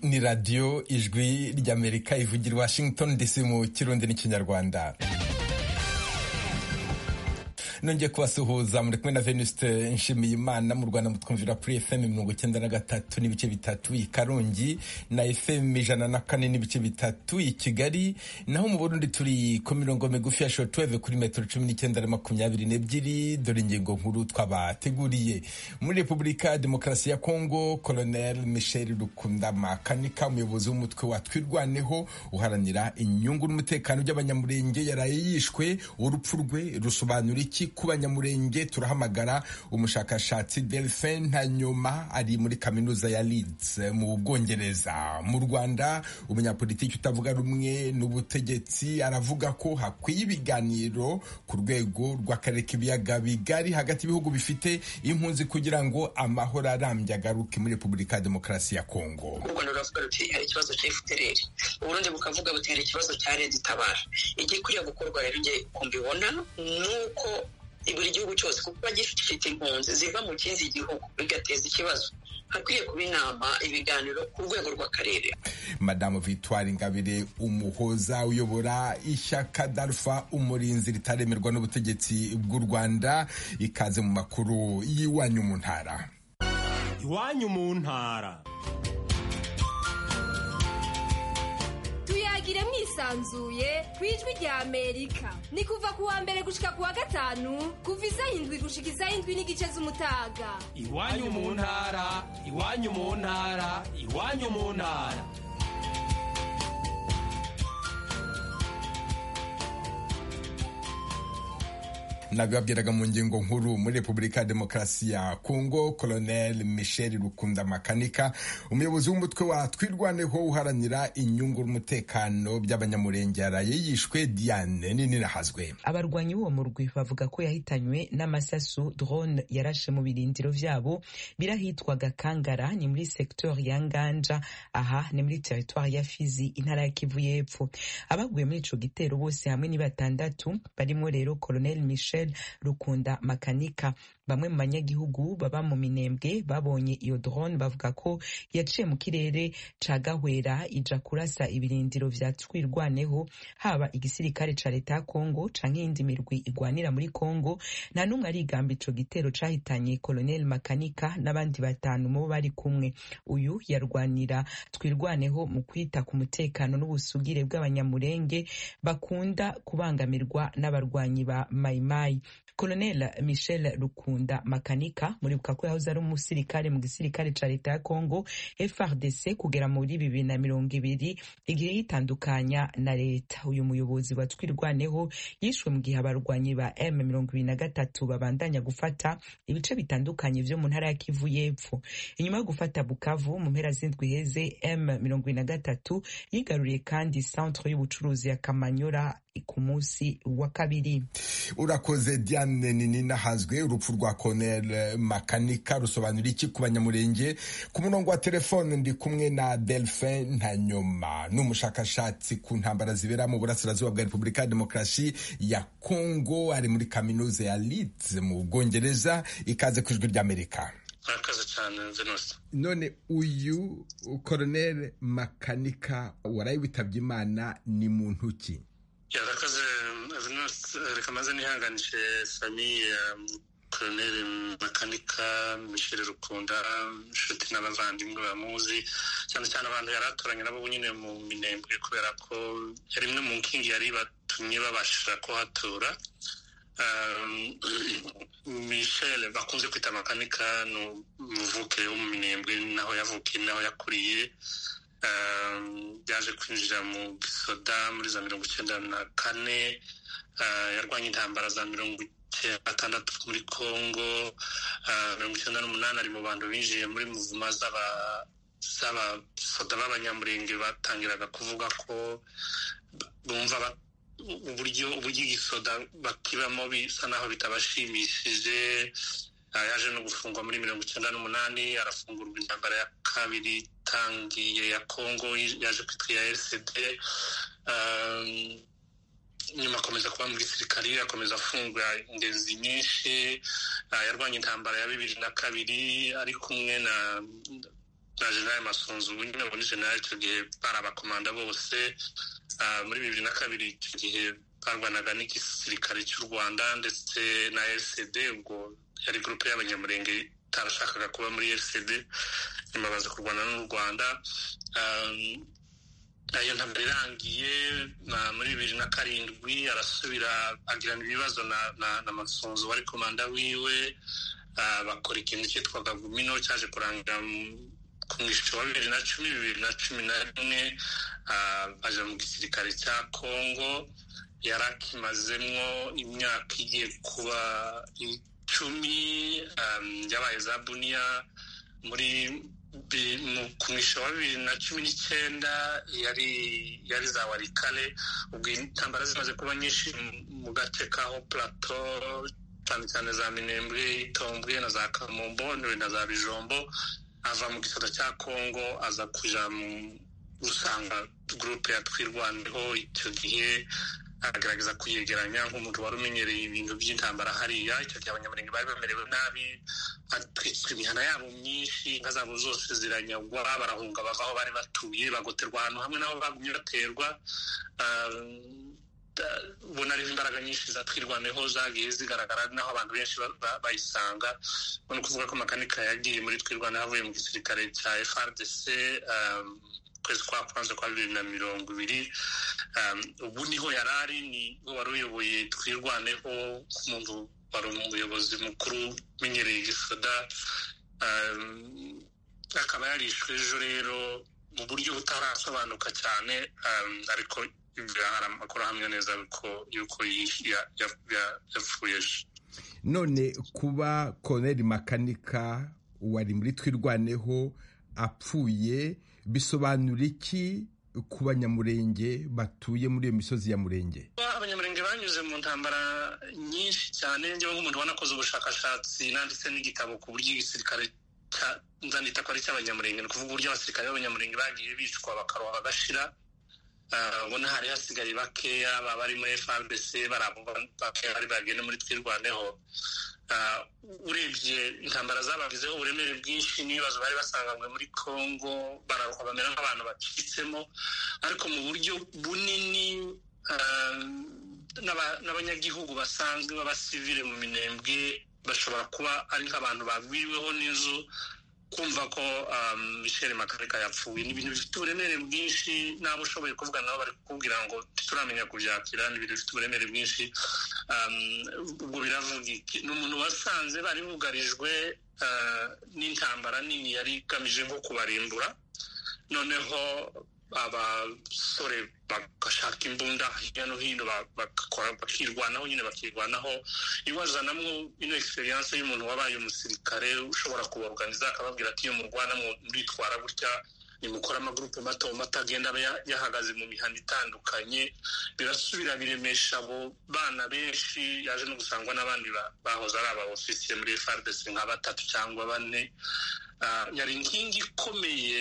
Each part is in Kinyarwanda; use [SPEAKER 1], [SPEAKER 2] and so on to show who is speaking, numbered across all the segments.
[SPEAKER 1] ni radiyo ijwi ry'amerika ivugira washington dc mu kirundi n'ikinyarwanda nongeye kubasuhuza muri kumwe na venuste nshimiye imana mu rwanda mutwumvira kuri fm mirongo icyenda na gatatu n'ibice bitatu i karongi na fm ijana na kane n'ibice bitatu i kigali naho mu burundi turi ku mirongo migufi ya shotweve kuri metero cumi n'icyenda na makumyabiri n'ebyiri dore ingingo nkuru twabateguriye muri repubulika demokarasi ya kongo colonel michel rukunda makanika umuyobozi w'umutwe wa twirwaneho uharanira inyungu n'umutekano by'abanyamurenge yaraye yishwe urupfu rwe rusobanura iki ku banyamurenge turahamagara umushakashatsi delphin hanyuma ari muri kaminuza ya Leeds mu bwongereza mu rwanda umunyapolitiki utavuga rumwe n'ubutegetsi aravuga ko hakwiye ibiganiro ku rwego rw'akarere k'ibiyaga bigari hagati y'ibihugu bifite impunzi kugira ngo amahoro arambye agaruke muri repubulika ya demokarasi ya kongo
[SPEAKER 2] u rwanda ruravuga ruti hari ikibazo cya efutereri uburundi bukavuga buti hari ikibazo cya leta itabara igikwiriye gukorwa rero njye kumbibona ni uko buri gihugu cyose kuko kuba gifite impunzi ziva mu kindi gihugu bigateza ikibazo hakwiye kuba inama ibiganiro ku rwego rw'akarere
[SPEAKER 1] madamu victoire ingabire umuhoza uyobora ishyaka darfa umurinzi ritaremerwa n'ubutegetsi bw'u rwanda ikaze mu makuru y'iwanyu mu ntara
[SPEAKER 3] iwanyu mu ntara
[SPEAKER 4] tuyagire mwisanzuye ku ijwi rya amerika ni kuva ku wa mbere gushika ku wa gatanu kuva isaha indwi gushika isaha indwi n'igice z'umutaga
[SPEAKER 3] iwanyu mu ntara iwanyu mu ntara iwanyu mu ntara
[SPEAKER 1] nabibabwiraga mu ngingo nkuru muri repubulika ya demokarasi ya kongo colonel michel rukunda makanika umuyobozi w'umutwe wa twirwaneho uharanira inyungu n'umutekano by'abanyamurenge yaraye yishwe diane nininahazwe
[SPEAKER 5] abarwanyi b'uwo murwi bavuga ko yahitanywe n'amasasu drone yarashe mu birindiro vyabo birahitwaga kangara ni muri sektori ya nganja aha ni muri teritwari ya fizi intara ya kivu y'epfo abaguye muri ico gitero bose hamwe ni batandatu barimwo rero colonel michel rukunda makanika bamwe mu banyagihugu baba mu minembwe babonye iyo drone bavuga ko yaciye mu kirere ca gahwera ija kurasa ibirindiro vya twirwaneho haba igisirikare ca leta ya kongo canke iyindi mirwi igwanira muri kongo nta n'umwe arigamba ico gitero cahitanye koloneli makanika n'abandi batanu mubo bari kumwe uyu yarwanira twirwaneho mu kwita ku mutekano n'ubusugire bw'abanyamurenge bakunda kubangamirwa n'abarwanyi ba mayimayi Colonel Michel Rukunda Makanika muribuka ko yahoze ari umusirikare mu gisirikare ca leta ya Congo FRDC kugera muri bibiri na mirongo ibiri igihe yitandukanya na leta uyu muyobozi wa twirwaneho yishwe mu gihe abarwanyi ba M mirongo ibiri na gatatu babandanya gufata ibice bitandukanye vyo mu ntara ya Kivu y'epfo inyuma yo gufata Bukavu mu mpera z'indwi heze M mirongo ibiri na gatatu yigaruriye kandi centre y'ubucuruzi ya Kamanyola ku munsi wa kabiri
[SPEAKER 1] urakoze diane nini nahazwe urupfu rwa konel makanika rusobanura iki ku banyamurenge ku murongo wa telefone ndi kumwe na delphin ntanyoma ni umushakashatsi ku ntambara zibera mu burasirazuba bwa repubulika ya demokarasi ya kongo ari muri kaminuza ya leeds mu bwongereza ikaze ku ijwi ry'amerika
[SPEAKER 6] murakoze cyane zenusi
[SPEAKER 1] none uyu koronel makanika warayiwitabye imana ni muntu ki
[SPEAKER 6] yarakoze reka maze nihanganije famiye koroneri makanika misheri rukunda inshuti n'abavandimwe bamuzi cyane cyane abantu yari aturanye nabo nyine mu minembwe kubera ko yari imwe mu nkingi yari batumye babashije kuhatura misheri bakunze kwita makanika ni umuvuke wo mu minembwe naho yavukiye naho yakuriye yaje kwinjira mu gisoda muri za mirongo icyenda na kane yarwanya intambara za mirongo gatandatu muri congo mirongo icyenda n'umunani ari mu bantu binjiye muri muvuma z'abasoda b'abanyamurenge batangiraga kuvuga ko bumva uburyo uburyo igisoda bakibamo bisa naho bitabashimishije yaje no gufungwa muri mirongo icyenda n'umunani arafungurwa intambara ya kabiri itangiye ya kongo yaje kwitwa iya rcd nyuma akomeza kuba muri sirikari akomeza afunga ingenzi nyinshi yarwanya intambara ya bibiri na kabiri ari kumwe na na generali masunzu nyine muri generali icyo gihe bari abakomanda bose muri bibiri na kabiri icyo gihe barwanaga n'igisirikare cy'u rwanda ndetse na rcd ubwo yari gurupe y'abanyamurenge itarashakaga kuba muri rcd nyuma baza kurwana n'u rwanda ayo ntabwo irangiye muri bibiri na karindwi arasubira agirana ibibazo na masunzu wari komanda wiwe bakora ikintu cyitwaga gumino cyaje kurangira ku mwishyo wa bibiri na cumi bibiri na cumi na rimwe aja mu gisirikare cya kongo yari akimazemwo imyaka igiye kuba icumi yabaye za buniya muri ku mwishyo wa bibiri na cumi n'icyenda yari yari za warikare ubwo intambara zimaze kuba nyinshi mu gace kaho plateau cyane cyane za minembwe itombwe na za kamombo na za bijombo ava mu gisata cya kongo aza kuja mu gusanga gurupe ya twirwaneho icyo gihe aragaragaza kuyegeranya nk'umuntu wari umenyereye ibintu by'intambara hariya icyo gihe abanyamurenge bari bamerewe nabi hatwitswa imihana yabo myinshi inka zabo zose ziranyagwa barahunga bava aho bari batuye bagoterwa ahantu hamwe n'aho bagumye baterwa ubona ariho imbaraga nyinshi za twirwaneho zagiye zigaragara naho abantu benshi bayisanga ubona kuvuga ko makanika yagiye muri twirwaneho avuye mu gisirikare cya frdc kwezi kwa kwanza kwa bibiri na mirongo ibiri ubu niho yari ari ni wari uyoboye twirwaneho nk'umuntu wari umuyobozi mukuru umenyereye igisoda akaba yarishwe ejo rero mu buryo butarasobanuka cyane ariko akora neza yuko yapfuye
[SPEAKER 1] none kuba koneri makanika wari muri twirwaneho apfuye bisobanura iki ku banyamurenge batuye muri iyo misozi ya murenge
[SPEAKER 6] abanyamurenge banyuze mu ntambara nyinshi cyane njyewe nk'umuntu wanakoze ubushakashatsi nanditse n'igitabo ku buryo igisirikare nzanita ko ari icy'abanyamurenge ni ukuvuga uburyo abasirikare b'abanyamurenge bagiye bicwa bakaroha bagashira ubona hari hasigaye bakeya baba bari muri farbc barabo bakeya bari bagenda muri twirwaneho urebye intambara zabagizeho uburemere bwinshi n'ibibazo bari basanganywe muri congo bararuha bamera nk'abantu bacitsemo ariko mu buryo bunini n'abanyagihugu basanzwe b'abasivile mu minembwe bashobora kuba ari nk'abantu bagwiriweho n'inzu kumva ko michel makareka yapfuye ni ibintu bifite uburemere bwinshi n'abo ushoboye kuvuga nabo bari kukubwira ngo ntituramenya kubyakira ni ibintu bifite uburemere bwinshi ubwo biravuga iki ni umuntu wasanze bari bugarijwe n'intambara nini yari igamije nko kubarimbura noneho abasore bagashaka imbunda hirya no hino bakirwanaho nyine bakirwanaho iwazanamo ino egisperiyanse y'umuntu wabaye umusirikare ushobora kubaruganiza akababwira ati iyo murwana muritwara gutya nimukora amagurupe mato mato agenda aba yahagaze mu mihanda itandukanye birasubira biremesha abo bana benshi yaje no gusangwa n'abandi bahoze ari aba ofisiye muri frdc nka batatu cyangwa bane yari inkingi ikomeye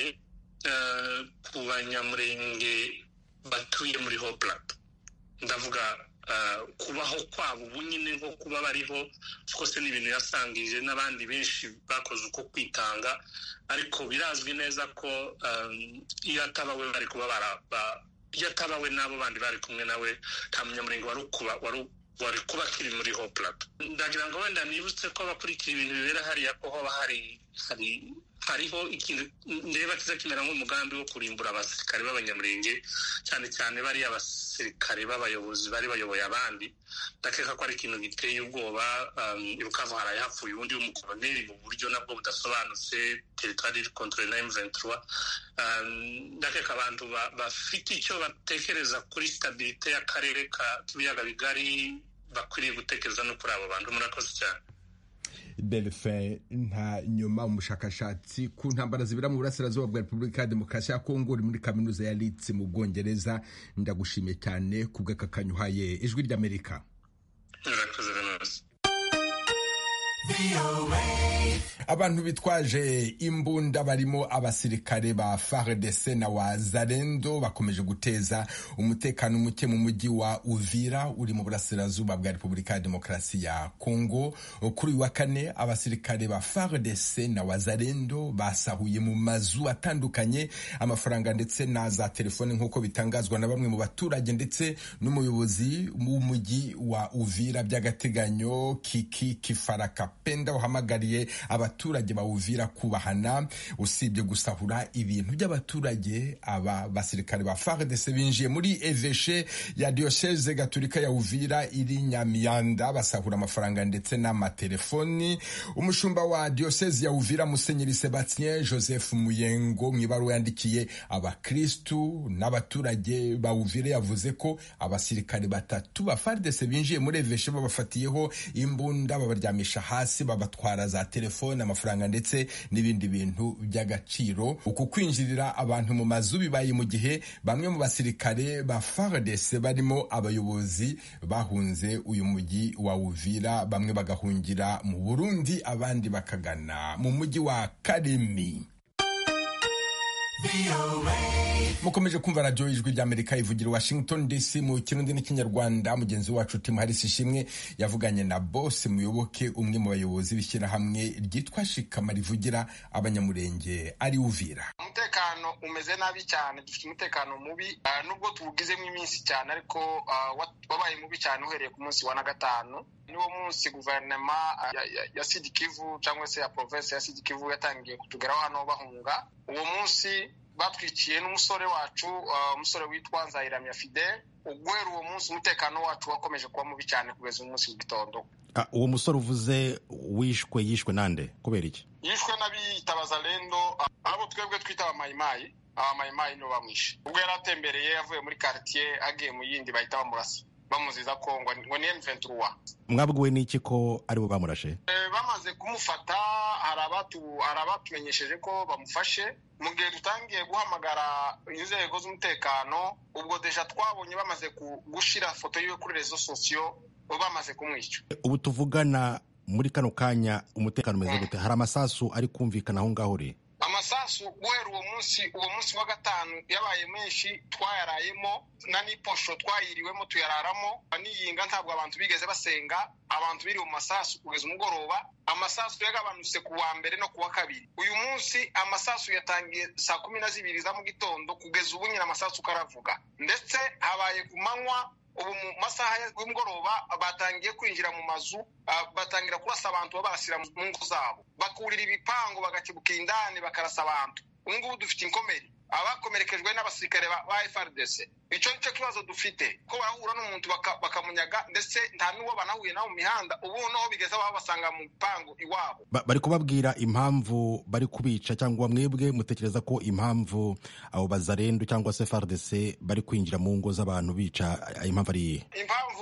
[SPEAKER 6] ku banyamurenge batuye muri hopulat ndavuga kubaho kwabo ubu nyine nko kuba bariho rwose ni ibintu yasangije n'abandi benshi bakoze uko kwitanga ariko birazwi neza ko iyo atabawe bari kuba iyo atabawe n'abo bandi bari kumwe nawe nta munyamurenge wari wari kuba akiri muri hopulat ndagira ngo wenda nibutse ko abakurikira ibintu bibera hariya ko hoba hari hari hariho ikintu ndeba kiza kimera nk'umugambi wo kurimbura abasirikare b'abanyamurenge cyane cyane bariya abasirikare b'abayobozi bari bayoboye abandi ndakeka ko ari ikintu giteye ubwoba ibukavu haraye hapfuye ubundi w'umukoloneli mu buryo nabwo budasobanutse teritwari iri kontorori na emuventura ndakeka abantu bafite icyo batekereza kuri sitabirite y'akarere k'ibiyaga bigari bakwiriye gutekereza no kuri abo bantu murakoze cyane
[SPEAKER 1] delphin nta nyuma umushakashatsi ku ntambara zibera mu burasirazuba bwa repubulika ya demokarasi ya kongo uri muri kaminuza ya litsi mu bwongereza ndagushimiye cyane ku bw'akakanya uhaye ijwi ry'amerika abantu bitwaje imbunda barimo abasirikare ba FARDC na wazalendo bakomeje guteza umutekano muke mu mujyi wa Uvira uri mu burasirazuba bwa Repubulika ya Demokarasi ya Kongo kuri uyu wa kane abasirikare ba FARDC na wazalendo basahuye mu mazu atandukanye amafaranga ndetse na za telefone nk'uko bitangazwa na bamwe mu baturage ndetse n'umuyobozi w'umujyi wa Uvira by'agateganyo Kiki Kifaraka Penda uhamagariye abaturage ba Uvira kubahana usibye gusahura ibintu by'abaturage aba basirikare ba FARDC binjiye muri eveshe ya Diocese Gatolika ya Uvira iri Nyamiyanda basahura amafaranga ndetse n'amatelefoni umushumba wa Diocese ya Uvira Musenyeri Sebastien Joseph Muyengo mu ibaruwa yandikiye abakristu n'abaturage ba Uvira yavuze ko abasirikare batatu ba FARDC binjiye muri eveshe babafatiyeho imbunda babaryamisha hasi babatwara za telefone amafaranga ndetse n'ibindi bintu by'agaciro uku kwinjirira abantu mu mazu bibaye mu gihe bamwe mu basirikare ba FARDC barimo abayobozi bahunze uyu mujyi wa Uvira bamwe bagahungira mu Burundi abandi bakagana mu mujyi wa Kalemie mukomeje kumva radiyo ijwi ry'amerika ivugira washington dc mu kirundi n'ikinyarwanda mugenzi wacu timu harisi ishimwe yavuganye na bose muyoboke umwe mu bayobozi b'ishyirahamwe ryitwa shikama rivugira abanyamurenge ari uvira
[SPEAKER 7] umutekano umeze nabi cyane dufite umutekano mubi nubwo tuwugizemo iminsi cyane ariko wabaye mubi cyane uhereye ku munsi wa na gatanu niwo munsi guverinoma ya sidikivu cyangwa se ya provensi ya sidikivu yatangiye kutugeraho hano bahunga uwo munsi batwikiye n'umusore wacu umusore witwa nzayiramya fidele uguhera uwo munsi umutekano wacu wakomeje kuba mubi cyane kugeza umunsi w'igitondo
[SPEAKER 8] uwo musore uvuze wishwe yishwe nande kubera iki
[SPEAKER 7] yishwe n'abiyitabaza rendo abo twebwe twita abamayimayi abamayimayi nibo bamwishe ubwo yari atembereye avuye muri karitsiye agiye mu yindi bahita bamurasa bamuziza ko ngo ni M23
[SPEAKER 8] mwabwiwe n'iki ko ari bo bamurashe
[SPEAKER 7] bamaze kumufata hari abatumenyesheje ko bamufashe mu gihe dutangiye guhamagara inzego z'umutekano ubwo deja twabonye bamaze gushyira foto yiwe kuri rezo sosiyo bamaze kumwica
[SPEAKER 8] ubu tuvugana muri kano kanya umutekano umeze gute hari amasasu ari kumvikana aho ngaho uri
[SPEAKER 7] amasasu guhera uwo munsi uwo munsi wa gatanu yabaye menshi twayarayemo na n'iposho twayiriwemo tuyararamo n'iyinga ntabwo abantu bigeze basenga abantu biri mu masasu kugeza umugoroba amasasu yagabanutse ku wa mbere no ku wa kabiri uyu munsi amasasu yatangiye saa kumi na zibiri za mu gitondo kugeza ubu nyine amasasu karavuga ndetse habaye ku manywa ubu mu masaha y'umugoroba batangiye kwinjira mu mazu batangira kurasa abantu babarasira mu ngo zabo bakurira ibipangu bagakebuka indani bakarasa abantu ubu ngubu dufite inkomere abakomerekejwe n'abasirikare ba FRDC icyo nicyo kibazo dufite ko barahura n'umuntu bakamunyaga ndetse nta n'uwo banahuye nabo mu mihanda ubu noneho bigeze aho basanga mu bipangu iwabo
[SPEAKER 8] bari kubabwira impamvu bari kubica cyangwa mwebwe mutekereza ko impamvu abo bazarendo cyangwa se FRDC bari kwinjira mu ngo z'abantu bica impamvu ari iyihe
[SPEAKER 7] impamvu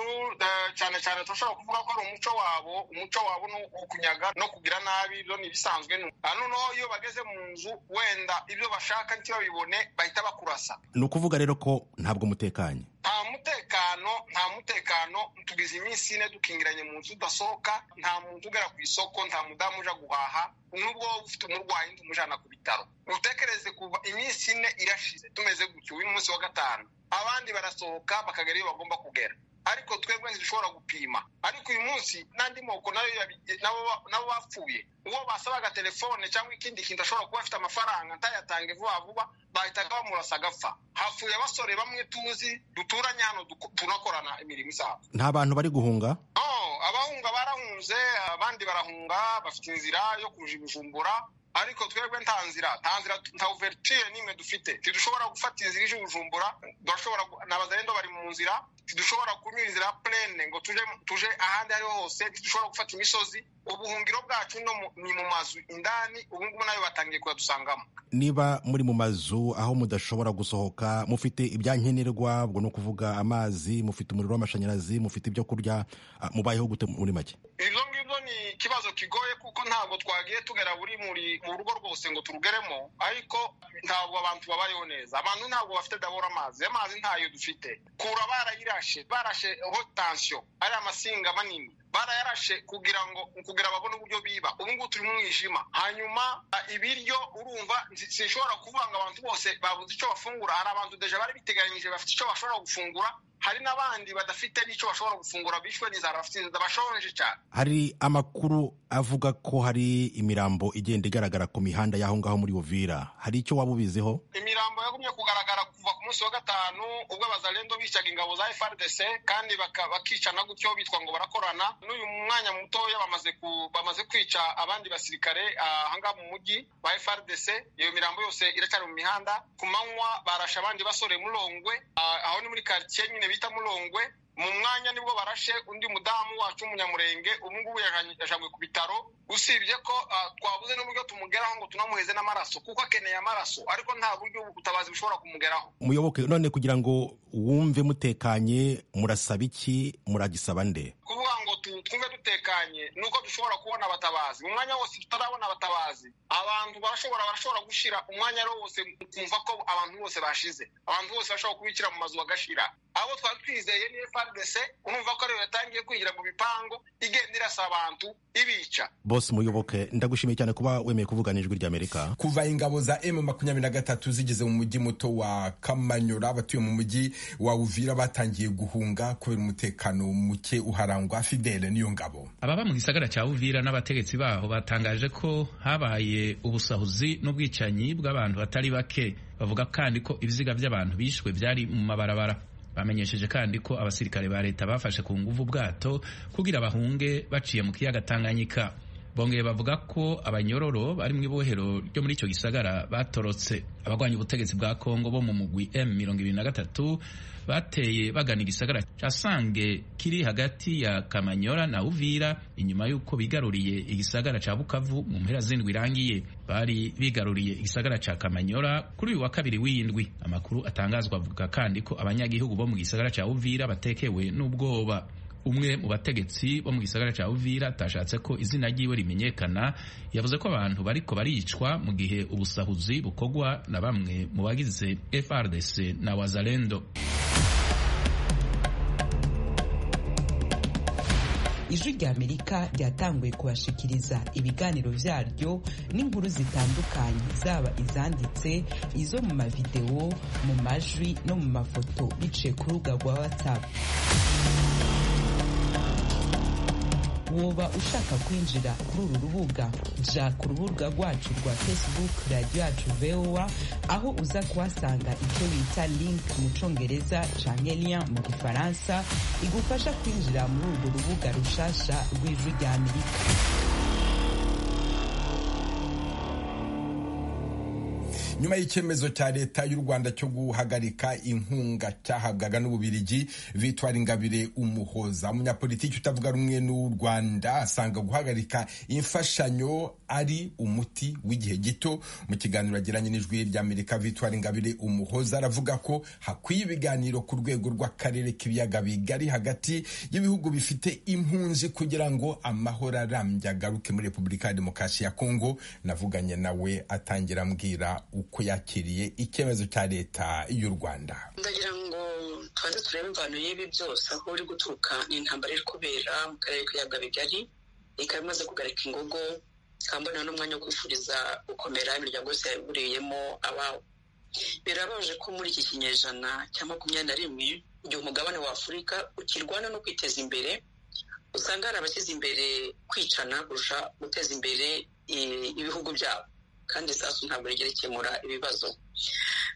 [SPEAKER 7] cyane cyane turashobora kuvuga ko ari umuco wabo umuco wabo ni ukunyaga no kugira nabi ibyo ni ibisanzwe noneho iyo bageze mu nzu wenda ibyo bashaka ntibabibone bahita bakurasa
[SPEAKER 8] ni ukuvuga rero ko ntabwo mutekanye
[SPEAKER 7] nta mutekano nta mutekano tugize iminsi ine dukingiranye mu nzu udasohoka nta muntu ugera ku isoko nta mudamu uja guhaha nubwo waba ufite umurwayi ndi umujana ku bitaro utekereze kuva iminsi ine irashize tumeze gutyo uyu munsi wa gatanu abandi barasohoka bakagera iyo bagomba kugera ariko twebwe ntidushobora gupima ariko uyu munsi n'andi moko nabo bapfuye uwo basabaga telefone cyangwa ikindi kintu ashobora kuba afite amafaranga ntayatange vuba vuba bahitaga bamurasa agapfa hapfuye abasore bamwe tuzi duturanye hano tunakorana imirimo isanzwe
[SPEAKER 8] nta bantu bari guhunga
[SPEAKER 7] abahunga barahunze abandi barahunga bafite inzira yo kuja ibijumbura ariko twebwe nta nzira nta nzira nta uverture n'imwe dufite tidushobora gufata inzira ije ubujumbura turashobora nabazarendo bari mu nzira tidushobora kunyura inzira plene ngo tuje tuje ahandi ariho hose tidushobora gufata imisozi ubuhungiro bwacu ni mu mazu indani ubungubu nayo batangiye kuyadusangamo
[SPEAKER 8] niba muri mu mazu aho mudashobora gusohoka mufite ibyankenerwa ubwo ni ukuvuga amazi mufite umuriro w'amashanyarazi mufite ibyo kurya mubayeho gute muri make
[SPEAKER 7] ibyo ngibyo ni ikibazo kigoye kuko ntabwo twagiye tugera buri muri mu rugo rwose ngo turugeremo ariko ntabwo abantu babayeho neza abantu ntabwo bafite dabura amazi amazi ntayo dufite kura barayirashe barashe ho tansiyo ari amasinga manini barayarashe kugira ngo kugira babone uburyo biba ubu ngubu turi mu mwijima hanyuma ibiryo urumva sinshobora kuvuga ngo abantu bose babuze icyo bafungura hari abantu deje bari biteganyije bafite icyo bashobora gufungura hari n'abandi badafite n'icyo bashobora gufungura bishwe n'inzara bafite inzara bashonje cyane
[SPEAKER 8] hari amakuru avuga ko hari imirambo igenda igaragara ku mihanda y'aho ngaho muri buvira hari icyo waba ubiziho
[SPEAKER 7] imirambo yagumye kugaragara kuva ku munsi wa gatanu ubwo abazarendo bicaga ingabo za FRDC kandi baka- bakicana gutyo bitwa ngo barakorana n'uyu mwanya mutoya bamaze ku- bamaze kwica abandi basirikare ah, aha ngaha mu mujyi ba FRDC iyo mirambo yose iracyari mu mihanda ku manywa barashe abandi basore Mulongwe ah, aho ni muri quartier nyine bita Mulongwe mu mwanya nibwo barashe undi mudamu wacu w'umunyamurenge ubu ngubu yajanye- yajanywe ku bitaro usibye ko ah, twabuze n'uburyo tumugeraho ngo tunamuheze n'amaraso kuko akeneye amaraso ariko nta buryo ubutabazi bushobora kumugeraho
[SPEAKER 8] muyoboke none kugira ngo wumve mutekanye murasaba iki muragisaba nde
[SPEAKER 7] kuvuga ngo tu- twumve dutekanye ni uko dushobora kubona abatabazi mu mwanya wose tutarabona abatabazi abantu barashobora barashobora gushyira umwanya ari wo wose ukumva ko abantu bose bashize abantu bose bashobora kubikira mu mazu bagashira abo twari twizeye ni FRDC urumva ko ariyo yatangiye kwinjira mu bipangu igenda irasa abantu ibica
[SPEAKER 8] bose muyoboke ndagushimiye cyane kuba wemeye kuvugana ijwi ry'amerika
[SPEAKER 1] kuva ingabo za m makumyabiri na gatatu zigeze mu mujyi muto wa kamanyura abatuye mu mujyi wa uvira batangiye guhunga kubera umutekano muke uharangwa fidele n'iyo ngabo
[SPEAKER 9] ababa mu gisagara cya uvira n'abategetsi baho batangaje ko habaye ubusahuzi n'ubwicanyi bw'abantu batari bake bavuga kandi ko ibiziga by'abantu bishwe byari mu mabarabara bamenyesheje kandi ko abasirikare ba leta bafashe ku nguvu ubwato kugira bahunge baciye mu kiyaga tanganyika bongeye bavuga ko abanyororo bari mu ibohero ryo muri icyo gisagara batorotse abagwanya ubutegetsi bwa kongo bo mu mugwi M23 bateye bagana igisagara ca Sange kiri hagati ya Kamanyora na Uvira inyuma y'uko bigaruriye igisagara ca Bukavu mu mpera z'indwi irangiye bari bigaruriye igisagara ca Kamanyora kuri uyu wa kabiri w'indwi amakuru atangazwa avuga kandi ko abanyagihugu bo mu gisagara ca Uvira batekewe n'ubwoba umwe mu bategetsi bo mu gisagara cya uvira atashatse ko izina ryiwe rimenyekana yavuze ko abantu bariko baricwa mu gihe ubusahuzi bukorwa na bamwe mu bagize frdc na wazalendo
[SPEAKER 5] ijwi ry'amerika ryatanguye kubashikiriza ibiganiro byaryo n'inkuru zitandukanye zaba izanditse izo mu mavidewo mu majwi no mu mafoto biciye ku rubuga rwa whatsapp woba ushaka kwinjira kuri uru rubuga ja ku rubuga rwacu rwa facebook radiyo yacu voa aho uza kuhasanga icyo bita link mu congereza canke lien mu gifaransa igufasha kwinjira muri urwo rubuga rushasha rw'ijwi rya amerika
[SPEAKER 1] nyuma y'icyemezo cya leta y'u rwanda cyo guhagarika inkunga cyahabwaga n'ububirigi vitwara ingabire umuhoza umunyapolitiki utavuga rumwe n'u rwanda asanga guhagarika imfashanyo ari umuti w'igihe gito mu kiganiro yagiranye n'ijwi ry'amerika vitwara ingabire umuhoza aravuga ko hakwiye ibiganiro ku rwego rw'akarere k'ibiyaga bigari hagati y'ibihugu bifite impunzi kugira ngo amahoro arambye agaruke muri repubulika ya demokarasi ya kongo navuganye nawe atangira ambwira uko yakiriye icyemezo cya leta y'u rwanda
[SPEAKER 2] ndagira ngo tubanze turebe imvano y'ibi byose aho uri guturuka ni intambara iri kubera mu karere k'ibiyaga bigari ikaba imaze kugarika ingogo kambona n'umwanya wo kwifuriza gukomera imiryango yose yaburiyemo ababo birabaje ko muri iki kinyejana cya makumyabiri na rimwe igihe umugabane wa afurika ukirwana no kwiteza imbere usanga hari abashyize imbere kwicana kurusha guteza imbere i- ibihugu byabo kandi isasu ntabwo rigera ikemura ibibazo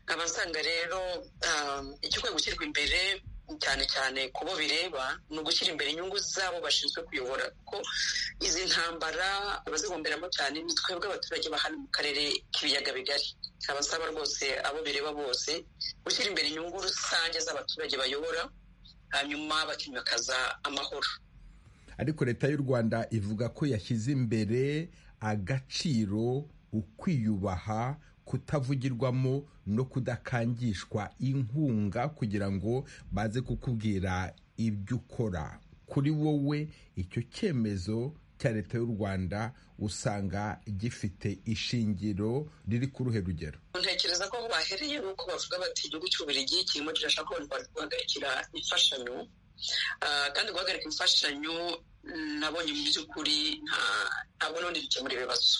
[SPEAKER 2] nkaba nsanga rero um, igikwiye gushyirwa imbere cyane cyane ku bo bireba ni ugushyira imbere inyungu zabo bashinzwe kuyobora kuko izi ntambara abazigomberamo cyane ni twebwe abaturage ba hano mu karere k'ibiyaga bigari abasaba rwose abo bireba bose gushyira imbere inyungu rusange z'abaturage bayobora hanyuma bakimakaza amahoro
[SPEAKER 1] ariko leta y'u rwanda ivuga ko yashyize imbere agaciro ukwiyubaha kutavugirwamo no kudakangishwa inkunga kugira ngo baze kukubwira ibyo ukora kuri wowe icyo cyemezo cya leta y'u rwanda usanga gifite ishingiro riri ku ruhe rugero
[SPEAKER 2] ntekereza ko aho bahereye ni uko bavuga bati igihugu cy'uburigi kirimo kirashaka abantu guhagarikira imfashanyo kandi guhagarika imfashanyo nabonye mu by'ukuri ntabwo n'ubundi bikemura ibibazo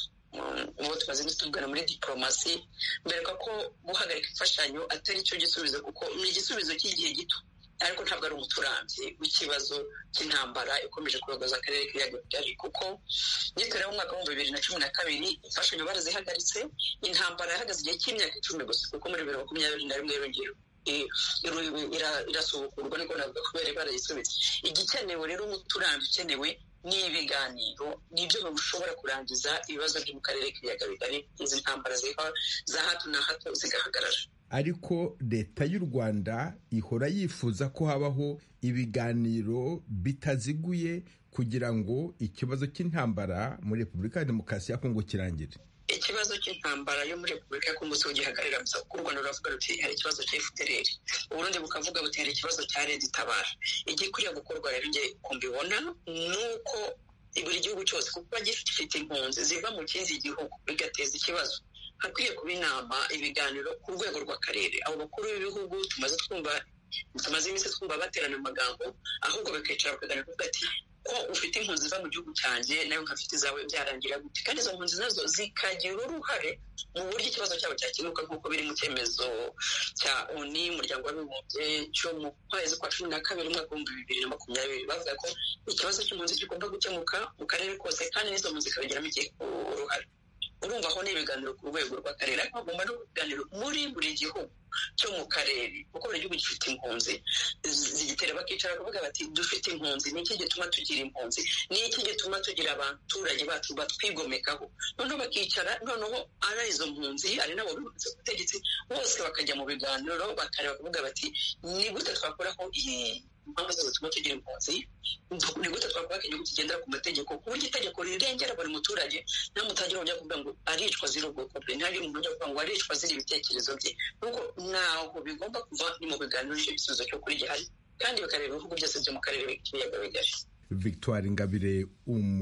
[SPEAKER 2] ubu tumaze tuvugana muri diporomasi mbereka ko guhagarika imfashanyo atari cyo gisubizo kuko ni igisubizo cy'igihe gito ariko ntabwo ari umuturanzi w'ikibazo cy'intambara ikomeje kuyogoza akarere k'ibiyaga bigari kuko yitoreraho umwaka w'ibihumbi bibiri na cumi na kabiri imfashanyo barazihagaritse intambara yahagaze igihe cy'imyaka icumi gusa kuko muri bibiri na makumyabiri na rimwe yongeyeho irasubukurwa niko navuga kubera barayisubitse igikenewe rero umuturanzi ukenewe ni ibiganiro ni ibyo bishobora kurangiza ibibazo byo mu karere k'ibiyaga bigari izi ntambara za hato na hato zigahagarara
[SPEAKER 10] ariko leta y'u rwanda ihora yifuza ko habaho ibiganiro bitaziguye kugira ngo ikibazo cy'intambara muri repubulika ya demokarasi ya kongo kirangire
[SPEAKER 2] ikibazo cy'intambara yo muri repubulika ya kongo siho gihagarara gusa kuko u rwanda ruravuga ruti hari ikibazo cya efutereri uburundi bukavuga buti hari ikibazo cya leta itabara igikwiriye gukorwa rero nge ku mbibona ni uko buri gihugu cyose kuko gifite impunzi ziva mu kindi gihugu bigateza ikibazo hakwiye kuba inama ibiganiro ku rwego rw'akarere abo bakuru b'ibihugu tumaze twumva tumaze iminsi twumva baterana amagambo ahubwo bakicara bakaganira kuvuga ati ko ufite impunzi ziva mu gihugu cyanjye nawe nkafite izawe byarangira gute kandi izo mpunzi nazo zikagira uruhare mu buryo ikibazo cyabo cyakemuka nk'uko biri mu cyemezo cya oni umuryango w'abibumbye cyo mu kwezi kwa cumi na kabiri umwaka w'ibihumbi bibiri na makumyabiri bavuga ko ikibazo cy'impunzi kigomba gukemuka mu karere kose kandi n'izo mpunzi zikabigiramo uruhare urumva aho ni ibiganiro ku rwego rw'akarere ariko hagomba no kuganira muri buri gihugu cyo mu karere kuko buri gihugu gifite impunzi zigitera bakicara kuvuga bati dufite impunzi ni iki gituma tugira impunzi ni iki gituma tugira abaturage bacu batwigomekaho noneho bakicara noneho ari izo mpunzi ari nabo bibuze ubutegetsi bose bakajya mu biganiro bakareba kuvuga bati ni gute twakoraho impamvu zose zituma tugira impunzi ni gute twakubaka igihugu kigendera ku mategeko ku buryo itegeko rirengera buri muturage nta mutagira ujya kuvuga ngo aricwa ziri ubwoko bwe nta muntu ujya kuvuga ngo aricwa ziri ibitekerezo bye nuko ntaho bigomba kuva ni mu biganiro nicyo gisubizo cyo kuri gihari kandi bikareba ibihugu byose byo mu karere k'ibiyaga bigari
[SPEAKER 10] victoire ingabire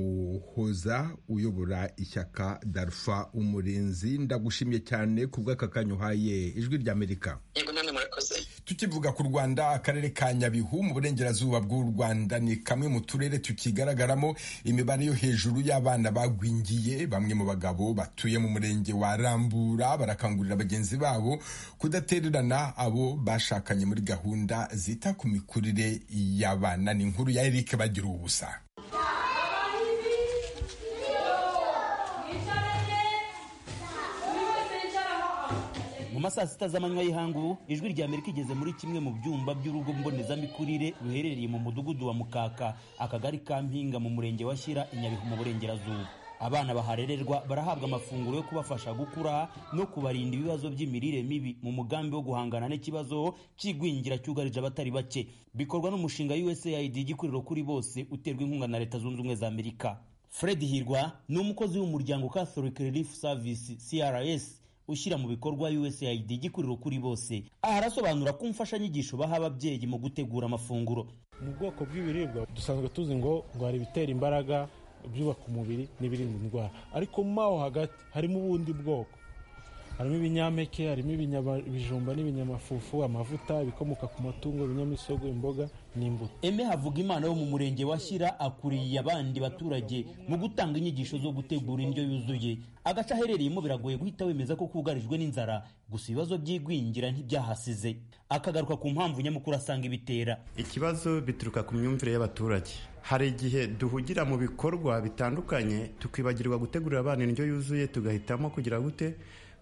[SPEAKER 10] umuhoza uyobora ishyaka darufa umurinzi ndagushimye cyane ku bw'aka kanya uhaye ijwi ry'amerika
[SPEAKER 2] yego namwe murakoze
[SPEAKER 1] tukivuga ku rwanda akarere ka nyabihu mu burengerazuba bw'u rwanda ni kamwe mu turere tukigaragaramo imibare yo hejuru y'abana bagwingiye bamwe mu bagabo batuye mu murenge wa rambura barakangurira bagenzi babo kudatererana abo bashakanye muri gahunda zita ku mikurire y'abana ni inkuru ya eric bagira ubusa
[SPEAKER 11] mu masaa sita z'amanywa y'ihangu ijwi rya amerika igeze muri kimwe mu byumba by'urugo mbonezamikurire ruherereye mu mudugudu wa mukaka akagari ka mpinga mu murenge wa shyira inyabihu mu burengerazuba abana baharererwa barahabwa amafunguro yo kubafasha gukura no kubarinda ibibazo by'imirire mibi mu mugambi wo guhangana n'ikibazo cy'igwingira cyugarije abatari bake bikorwa n'umushinga usaid igikuriro kuri bose uterwa inkunga na leta zunze ubumwe za amerika fred hirwa ni umukozi w'umuryango catholic relief service crs ushyira mu bikorwa USAID gikuriro kuri bose aha arasobanura ko imfashanyigisho baha ababyeyi mu gutegura amafunguro
[SPEAKER 12] mu bwoko bw'ibiribwa dusanzwe tuzi ngo ngo hari ibitera imbaraga ibyubaka umubiri n'ibirinda indwara ariko mu aho hagati harimo ubundi bwoko harimo ibinyampeke harimo ibijumba n'ibinyamafufu amavuta ibikomoka ku matungo ibinyamisogwe imboga n'imbuto
[SPEAKER 11] eme havuga imana yo mu murenge wa shyira akuriye abandi baturage mu gutanga inyigisho zo gutegura indyo yuzuye agace aherereyemo biragoye guhita wemeza ko kugarijwe n'inzara gusa ibibazo by'igwingira ntibyahasize akagaruka ku mpamvu nyamukuru asanga ibitera
[SPEAKER 13] ikibazo bituruka ku myumvire y'abaturage hari igihe duhugira mu bikorwa bitandukanye tukibagirwa gutegurira abana indyo yuzuye tugahitamo kugira gute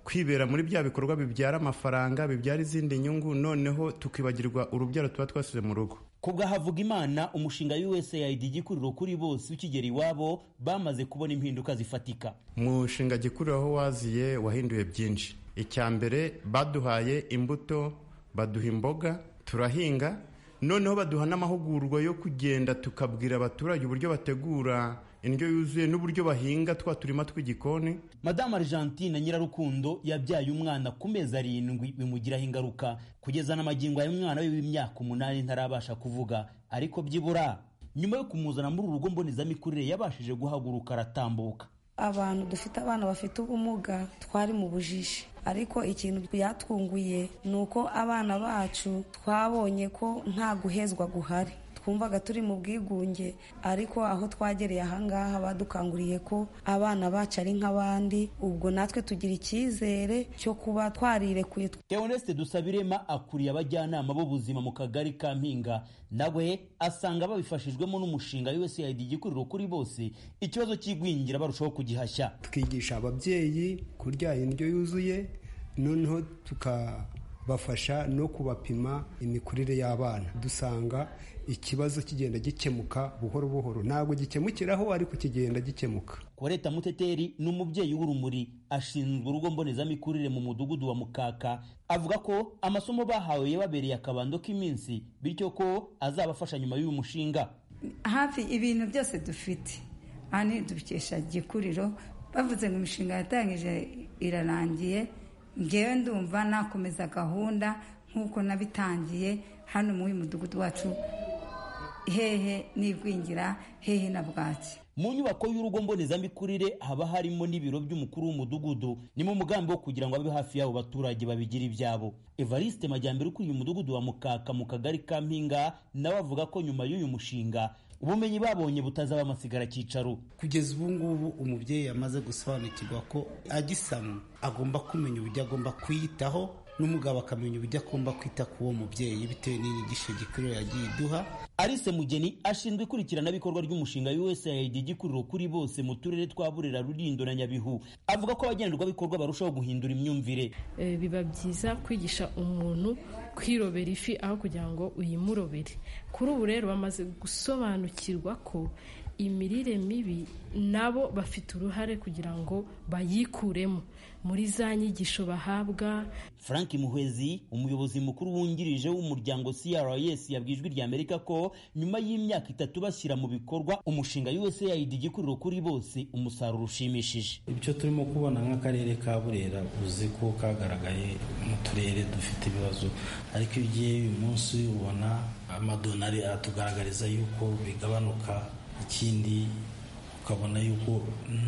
[SPEAKER 13] kwibera muri bya bikorwa bibyara amafaranga bibyara izindi nyungu noneho tukibagirwa urubyaro tuba twasize mu rugo
[SPEAKER 11] kubwa havuga imana umushinga usaid igikuriro kuri bose ukigera iwabo bamaze kubona impinduka zifatika
[SPEAKER 13] umushinga gikuriro aho waziye wahinduye byinshi icya mbere baduhaye imbuto baduha imboga turahinga noneho baduha n'amahugurwa yo kugenda tukabwira abaturage uburyo bategura indyo yuzuye n'uburyo bahinga twa turima tw'igikoni
[SPEAKER 11] madamu argentine nyirarukundo yabyaye umwana ku mezi arindwi bimugiraho ingaruka kugeza n'amagingo y'umwana we w'imyaka umunani ntarabasha kuvuga ariko byibura nyuma yo kumuzana muri uru rugo mbonezamikurire yabashije guhaguruka aratambuka
[SPEAKER 14] abantu dufite abana bafite ubumuga twari mu bujishi ariko ikintu byatwunguye ni uko abana bacu twabonye ko nta guhezwa guhari twumvaga turi mu bwigunge ariko aho twagereye ahangaha badukanguriye ko abana bacu ari nk'abandi ubwo natwe tugira icyizere cyo kuba twarirekuye
[SPEAKER 11] Theoneste Dusabirema akuriye abajyanama b'ubuzima mu kagari ka Mpinga nawe asanga babifashijwemo n'umushinga USAID igikuriro kuri bose ikibazo cy'igwingira barushaho kugihashya
[SPEAKER 15] tukigisha ababyeyi kurya indyo yuzuye noneho tukabafasha no kubapima imikurire y'abana dusanga ikibazo kigenda gikemuka buhoro buhoro ntabwo gikemukiraho ariko kigenda gikemuka
[SPEAKER 11] Koleta Muteteri ni umubyeyi w'urumuri ashinzwe urugo mbonezamikurire mu mudugudu wa Mukaka avuga ko amasomo bahawe yababereye akabando k'iminsi bityo ko azabafasha nyuma y'uyu mushinga
[SPEAKER 16] hafi ibintu byose dufite hano dukesha gikuriro bavuze ngo imishinga yatangije irarangiye ngewe ndumva nakomeza gahunda nk'uko nabitangiye hano muri uyu mudugudu wacu hehe n'igwingira hehe na bwaki
[SPEAKER 11] mu nyubako y'urugo mbonezamikurire haba harimo n'ibiro by'umukuru w'umudugudu ni mu mugambi wo kugira ngo abe hafi y'abo baturage babigira ibyabo evariste majyambere ukuriye umudugudu wa mukaka mu kagari ka mpinga nawe avuga ko nyuma y'uyu mushinga ubumenyi babonye butazaba amasigara cyicaro
[SPEAKER 17] kugeza ubu ngubu umubyeyi yamaze gusobanukirwa ko agisamwa agomba kumenya uburyo agomba kwiyitaho n'umugabo akamenya uburyo agomba kwita ku uwo mubyeyi bitewe n'inyigisho gikuriro yagiye iduha
[SPEAKER 11] Alice Mugeni ashinzwe ikurikiranabikorwa ry'umushinga USAID igikuriro kuri bose mu turere twa Burera, Rulindo na Nyabihu avuga ko abagenerwabikorwa barushaho guhindura imyumvire
[SPEAKER 18] Eh, biba byiza kwigisha umuntu kwirobera ifi aho kugira ngo uyimurobere kuri ubu rero bamaze gusobanukirwa ko imirire mibi nabo bafite uruhare kugira ngo bayikuremo muri za nyigisho bahabwa
[SPEAKER 11] Frank Muhwezi umuyobozi mukuru wungirije w'umuryango CRS yabwiye ijwi rya Amerika ko nyuma y'imyaka itatu bashyira mu bikorwa umushinga USAID igikuriro kuri bose umusaruro ushimishije
[SPEAKER 19] ibyo turimo kubona nk'akarere ka burera uzi ko kagaragaye mu turere dufite ibibazo ariko iyo ugiye uyu munsi ubona amadonari aratugaragariza yuko bigabanuka ikindi ukabona yuko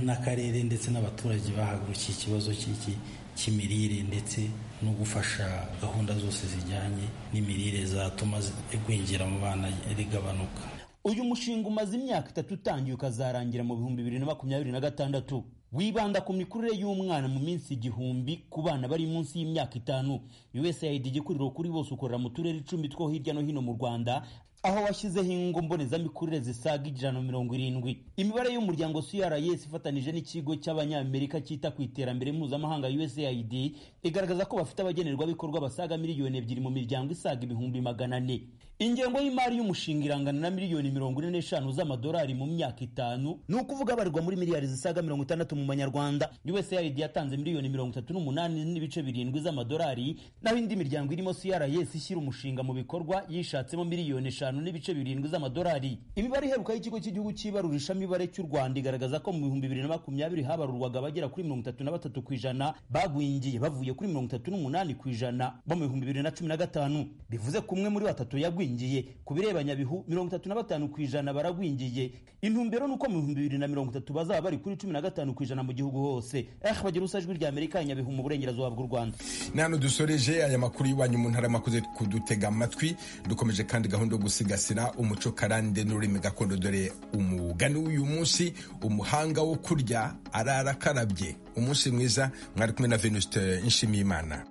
[SPEAKER 19] n'akarere ndetse n'abaturage bahagurukiye ikibazo cy'iki cy'imirire ndetse no gufasha gahunda zose zijyanye n'imirire zatuma igwingira mu bana rigabanuka
[SPEAKER 11] uyu mushinga umaze imyaka itatu utangiye ukazarangira mu bihumbi bibiri na makumyabiri na gatandatu wibanda ku mikurire y'umwana mu minsi igihumbi ku bana bari munsi y'imyaka itanu USAID igikuriro kuri bose ukorera mu turere icumi two hirya no hino mu Rwanda aho washyizeho ingo mbonezamikurire zisaga ijana na mirongo irindwi imibare y'umuryango CRS ifatanije n'ikigo cy'abanyamerika cyita ku iterambere mpuzamahanga USAID igaragaza ko bafite abagenerwabikorwa basaga miliyoni ebyiri mu miryango isaga ibihumbi magana ane ingengo y'imari y'umushinga irangana na miliyoni mirongo ine n'eshanu z'amadolari mu myaka itanu ni ukuvuga abarirwa muri miliyari zisaga mirongo itandatu mu manyarwanda USAID yatanze miliyoni mirongo itatu n'umunani n'ibice birindwi z'amadolari naho indi miryango irimo CRS ishyira umushinga mu bikorwa yishatsemo miliyoni eshanu n'ibice birindwi z'amadolari imibare iheruka y'ikigo cy'igihugu cy'ibarurisha mibare cy'u Rwanda igaragaza ko mu bihumbi bibiri na makumyabiri habarurwaga abagera kuri mirongo itatu na batatu ku ijana bagwingiye bavuye kuri mirongo itatu n'umunani ku ijana bo mu bihumbi bibiri na cumi na gatanu bivuze ko umwe muri batatu yagwingiye ku bireba nyabihu mirongo itatu na batanu ku ijana baragwingiye intumbero ni uko mu bihumbi bibiri na mirongo itatu bazaba bari kuri cumi na gatanu ku ijana mu gihugu hose eh bagira usajwi rya amerika nyabihu mu burengerazuba bw'u rwanda
[SPEAKER 1] ni hano dusoreje aya makuru y'iwanyu mu ntara makuze kudutega amatwi dukomeje kandi gahunda yo gusigasira umuco karande n'ururimi gakondo dore umugani w'uyu munsi umuhanga wo kurya arara akarabye umunsi mwiza mwari kumwe na venuste nshimiyimana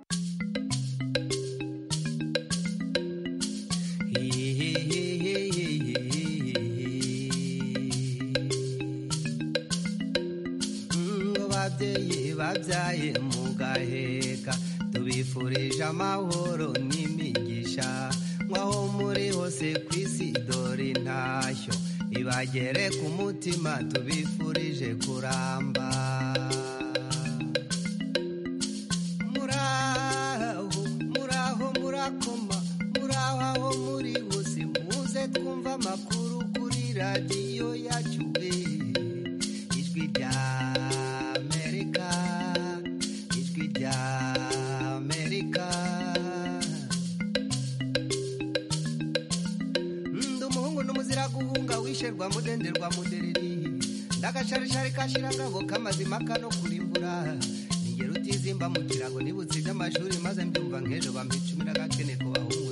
[SPEAKER 20] ngo babyeyi babyaye mu gaheka tubifurije amahoro n'imigisha nk'aho muri hose ku isi dore intashyo ibagere ku mutima tubifurije kuramba muraho muraho murakoma muraho aho muri hose muze twumva amakuru kuri radiyo yacu we ijwi rya amerika ijwi rya amerika ndi umuhungu n'umuzira guhunga wisherwa mudenderwa mudereri ndagasharishari kashira ngabo kamazima kano kurimbura ningero utizimba mu kirago nibutse iby'amashuri maze mbyumva nk'ejo bampa icumi n'agakene ku bahungu